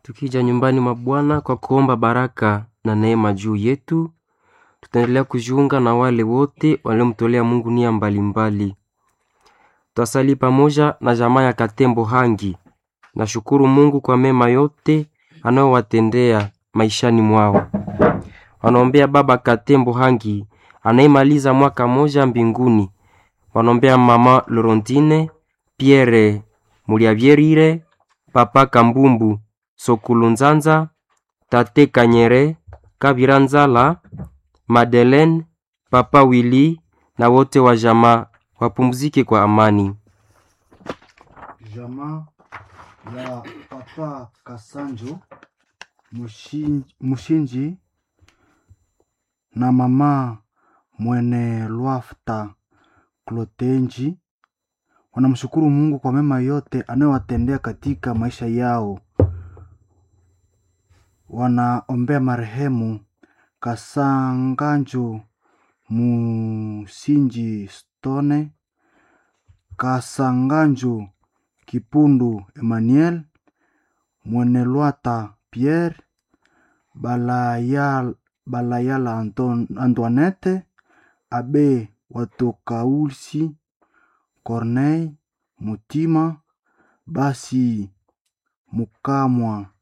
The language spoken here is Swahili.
Tukija nyumbani mwa Bwana kwa kuomba baraka na neema juu yetu, tutaendelea kujiunga na wale wote waliomtolea Mungu nia mbalimbali. Twasali pamoja na jamaa ya Katembo Hangi. Nashukuru Mungu kwa mema yote anayowatendea maishani mwao. Wanaombea baba Katembo Hangi anayemaliza mwaka moja mbinguni. Wanaombea mama Lorondine, Pierre Muliavyerire, papa Kambumbu Sokulunzanza, tate Kanyere, Kabira Nzala, Madeleine, papa Willy na wote wa jamaa wapumzike kwa amani. Jamaa ya papa Kasanjo Mushinji, Mushinji na mama Mwene Lwafta Klotenji wanamshukuru Mungu kwa mema yote anayowatendea katika maisha yao. Wanaombea marehemu Kasanganjo Musinji Stone, Kasanganjo Kipundu Emmanuel, Mwenelwata Pierre, Balayala, Balayala Anton, Antoinette, Abe Watokausi, Corneille Mutima, Basi Mukamwa